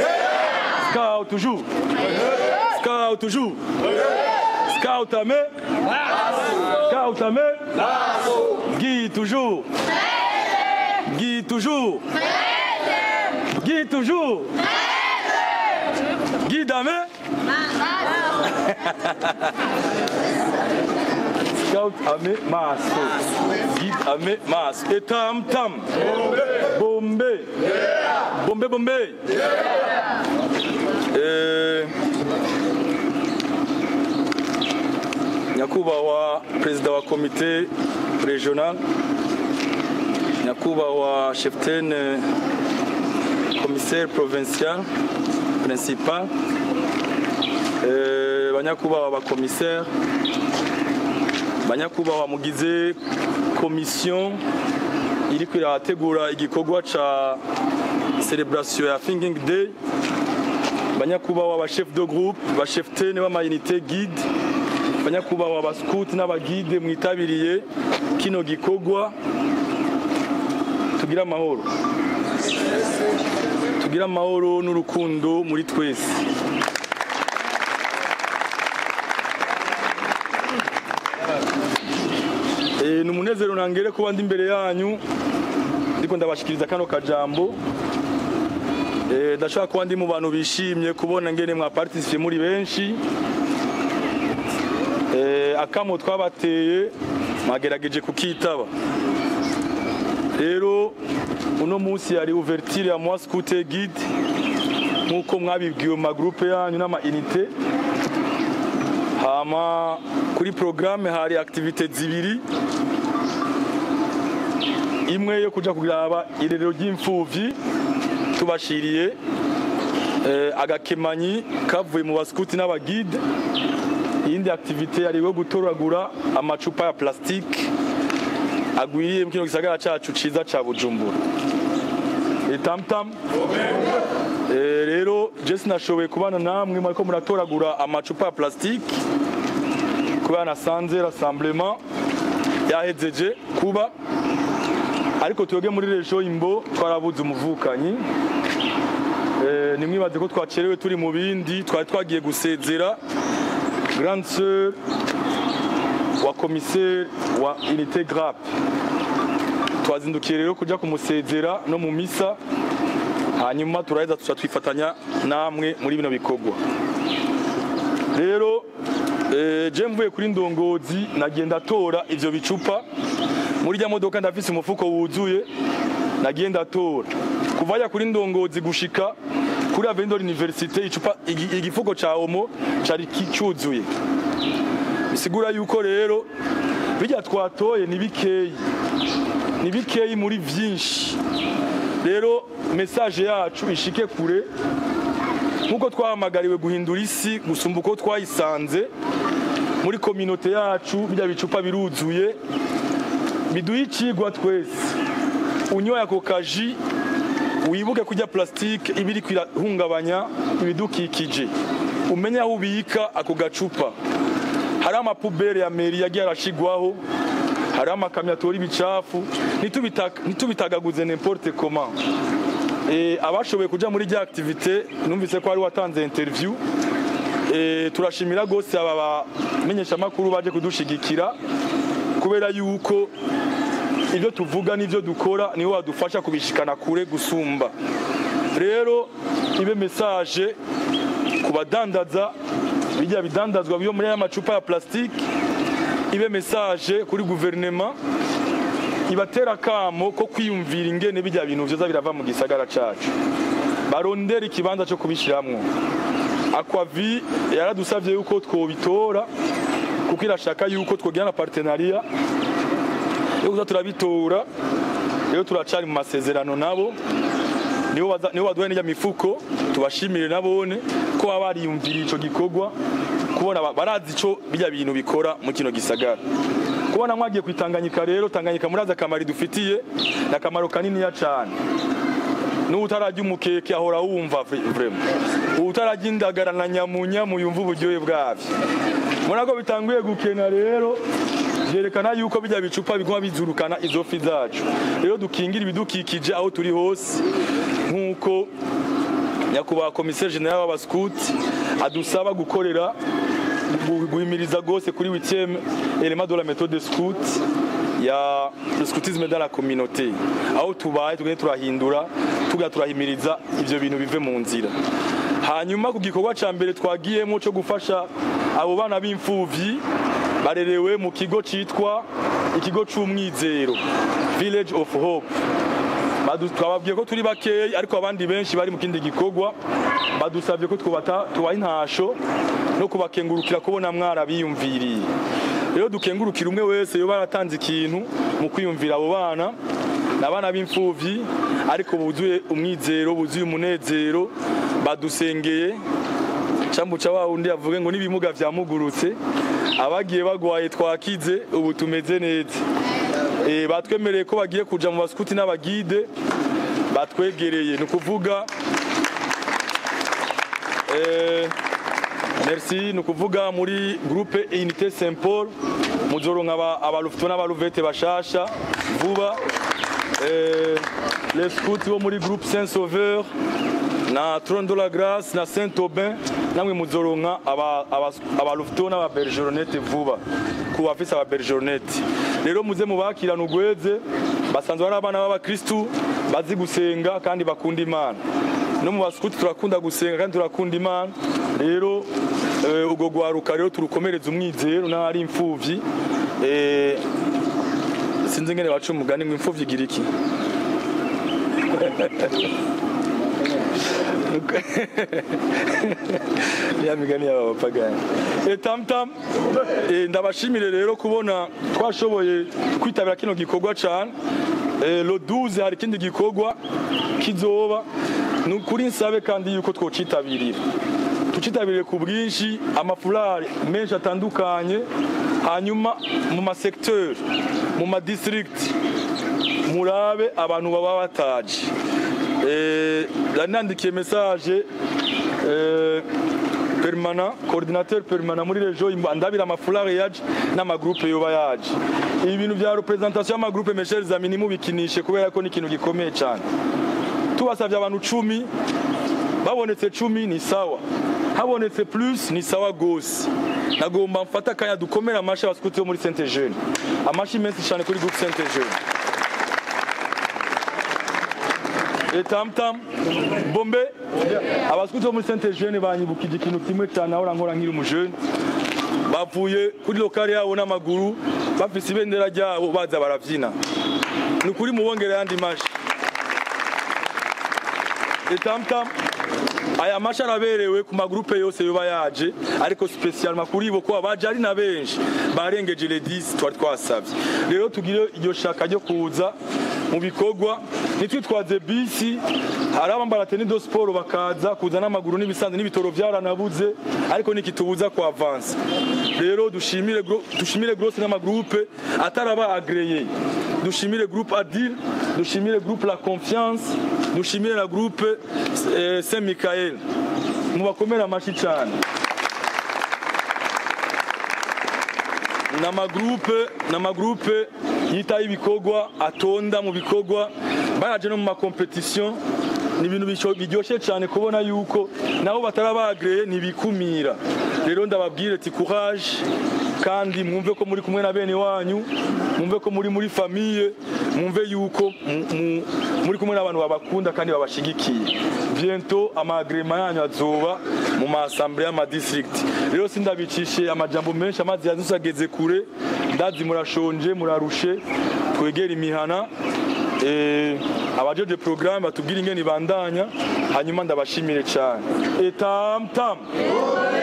Scout toujours. Scout toujours. Scout à main. Scout à main. Guy toujours. Guy toujours. Guy toujours. Guy Damé. Scout Amé Maso. Guide Amé Mas. Et Tam Tam. Bombay. Bombay Bombay. Eh, nyakubahwa perezida wa komite regional nyakubahwa cheftaine commissaire provincial principal eh, banyakubahwa bakomissaire banyakubahwa mugize komisiyo iriko irategura igikorwa ca celebration ya thinking day banyakubahwa ba chef de groupe ba chef tene b'amayinite guide banyakubahwa ba scout n'abagide mwitabiriye kino gikorwa tugire amahoro tugire amahoro n'urukundo muri twese Eh, ni umunezero nangere kuba ndi imbere yanyu ndiko ndabashikiriza kano kajambo Eh, ndashaka kuba ndi mu bantu bishimye kubona ngene mwa participe muri benshi Eh, akamo twabateye mwagerageje kukitaba rero uno munsi yari ouverture ya moi scout guide nkuko mwabibwiwe mu magroupe yanyu n'ama unité hama kuri programme hari activité zibiri imwe yo kuja kuraba irerero ry'imfuvyi tubashiriye eh, agakemanyi kavuye mu baskuti n'abagide iyindi activité yari yo gutoragura amacupa ya plastique agwiriye mu kino gisagara cacu ciza ca Bujumbura itamtam Eh, rero je sinashoboye kubana namwe mwariko muratoragura amacupa ya plastique kubera nasanze rassemblement yahejeje kuba ariko twebwe muri rejo imbo twarabuze umuvukanyi Eh, nimwibaze ko twacerewe turi mu bindi twari twagiye gusezera grande sœur wa commissaire wa unité grap twazindukiye rero kuja kumusezera no mu misa hanyuma turaheza tuca twifatanya namwe muri bino bikorwa rero eh, je mvuye kuri ndongozi nagenda tora ivyo bicupa muri rya modoka ndafise umufuko wuzuye nagiye ndatora kuva ya kuri ndongozi gushika kuri Avendor Université icupa igi- igifuko ca omo cari ki- cyuzuye bisigura yuko rero bijya twatoye ni bikeyi ni bikeyi muri vyinshi rero message yacu ishike kure nkuko twahamagariwe guhindura isi gusumba uko twayisanze muri kominote yacu bijya bicupa biruzuye biduha icigwa twese unyoye ako kaji wibuke kurya plastique iba iriko irahungabanya ibidukikije umenye aho ubika ako gacupa hari amapubere ya meri yagiye arashigwaho hari amakamyo atora ibicafu ntitubita- ntitubitagaguze n'importe comment Eh, abashoboye kuja muri rya activité numvise ko hari watanze interview Eh, turashimira gose aba bamenyeshamakuru baje kudushigikira kubera yuko ibyo tuvuga n'ibyo dukora niho wadufasha kubishikana kure gusumba rero ibe message ku badandaza bijya bidandazwa byo muri aya macupa ya plastique ibe message kuri guverinema ibatera akamo ko kwiyumvira ingene bijya bintu vyoza birava mu gisagara cacu barondera ikibanza cyo kubishiramwo aquavi yaradusavye yuko twobitora kuko irashaka yuko twogira na partenariat yo kuza turabitora rero turacari mu masezerano nabo nibo baza- nibo baduhaye n'irya mifuko tubashimire nabone ko baba bariyumviriye ico gikorwa kubona ba- barazi ico bijya bintu bikora mu kino gisagara kubona mwagiye kwitanganyika rero tanganyika murazi akamaro idufitiye ni akamaro kaniniya cane n'utarajya umukeke ahora wumva vre- vraiment utarajya indagara na nyamunyamu yumva uburyohe bwavyo murako bitanguye gukena rero vyerekana yuko bijya bicupa biguma bizurukana izo fi zacu rero dukingira ibidukikije aho turi hose nk'uko nyakubahwa komiseri general w'abaskuti adusaba gukorera gu- guhimiriza rwose kuri witième element de la méthode scout ya le scoutisme dans la communauté aho tubaye tugende turahindura tuga turahimiriza ivyo bintu bive mu nzira hanyuma ku gikorwa ca mbere twagiyemo cyo gufasha abo bana b'imfuvyi barerewe mu kigo citwa ikigo c'umwizero village of hope Badu- twababwiye ko turi bakeyi ariko abandi benshi bari mu kindi gikorwa badusabye ko twubata tubaha intasho no kubakengurukira kubona mwarabiyumviriye rero dukengurukira umwe wese yo baratanze ikintu mu kwiyumvira abo bana ni abana b'imfuvyi ariko buzuye umwizero buzuye umunezero badusengeye cambuca wa wundi yavuge ngo n'ibimuga vyamugurutse abagiye bagwaye twakize ubu tumeze neza Eh, batwemereye ko bagiye kuja mu baskuti n'abagide batwegereye ni ukuvuga eh, merci ni ukuvuga muri groupe unité saint paul muzoronka aba- abalufito n'abaluvete bashasha vuba eh, les scouts bo muri groupe saint sauveur na trône de la grâce na saint aubin namwe muzoronka aba- aba- abalufito n'ababergeronete vuba ku bafise ababergeronete rero muze mubakirana ugweze basanzwe ari abana b'abakristu bazi gusenga kandi bakunda imana no mu baskuti turakunda gusenga kandi turakunda imana rero eh, ubwo gwaruka rero turukomereza umwizero n'ari imfuvyi eh, sinzi ngene baca umugani ngo imfuvyi igira iki ya migani y'aba bapagani Eh, tamtam eh, ndabashimire rero kubona twashoboye kwitabira kino gikorwa cane Eh, lo 12 hari ikindi gikorwa kizoba ni ukuri nsabe kandi yuko twocitabirira tucitabiriye ku bwinshi amafurari menshi atandukanye hanyuma mu masekiteri mu madistrict murabe abantu baba bataje Eh, nandikiye message eh, permanent coordinateur permanent muri region ndabira amafurari yaje n'amagroupe yoba yaje ibi bintu vya representation y'amagroupe mes chers amis nimubikinishe kubera ko ni ikintu gikomeye cyane tubasavye abantu cumi babonetse cumi ni sawa habonetse plus ni sawa gose nagomba mfata akanya dukomere amashi abaskuti bo muri sainte jeune amashi menshi cyane kuri groupe sainte jeune etamtam bombe abaskuti bo muri sainte jeune banyibukije ikintu kimwe cyane aho nkora nkiri umujene bavuye kuri lokale yabo n'amaguru bafise ibendera ryabo baza baravyina ni ukuri mubongere yandi mashi etamtam aya mashi araberewe ku magrupe yose yoba yaje ariko spesialma kuri bo ko abaje ari na benshi barengeje le 10 twari twasavye rero tugire iryo shaka ryo kuza mu bikorwa nitwitwaze bisi hari abambara teni do sport bakaza kuza n'amaguru n'ibisanzwe n'ibitoro byaranabuze ariko nikitubuza ku avance rero dushimire gro- dushimire grosse n'amagroupe ataraba agreye dushimire groupe adil dushimire groupe la confiance dushimire na groupe eh, saint michael mubakomere amashi cyane n'amagroupe n'amagroupe yitaho ibikorwa atonda mu bikorwa baraje no mu makompetition ni ibintu bisho- biryoshye cyane kubona yuko nabo batarabagreye ntibikumira rero ndababwire ati courage kandi mwumve ko muri kumwe na bene wanyu mwumve ko muri muri famille mwumve yuko mu- mu- muri kumwe n'abantu babakunda kandi babashigikiye bientôt amagrema yanyu azoba mu maassemblée y'amadistrict rero sindabicishe amajambo menshi amazi yazusageze kure ndazi murashonje murarushe twegere imihana eh, abajeje programme batubwira ingene ibandanya hanyuma ndabashimire cyane etam tam